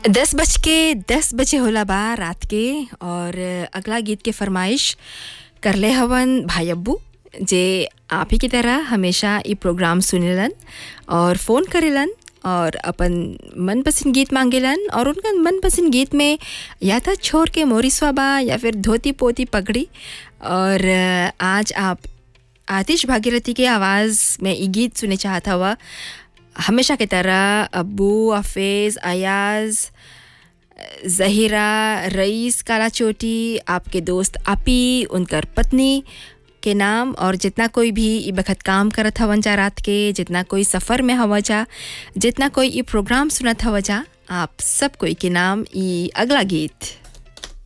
दस बज के दस बजे होला बा रात के और अगला गीत के फरमाइश करले हवन भाई अब्बू जे आप ही की तरह हमेशा ई प्रोग्राम सुनेलन और फ़ोन करेलन और अपन मनपसंद गीत मांगेलन और उनका मनपसंद गीत में या तो छोर के मोरिसवा बा या फिर धोती पोती पगड़ी और आज आप आतिश भागीरथी के आवाज़ में ये गीत सुने चाहता हुआ हमेशा की तरह अब्बू हफेज़ अयाज़ जहीरा रईस काला चोटी आपके दोस्त आपी उनकर पत्नी के नाम और जितना कोई भी ई बखत काम करत हवन जा रात के जितना कोई सफ़र में हवा जा जितना कोई ई प्रोग्राम सुनत हवा जा आप सब कोई के नाम ई अगला गीत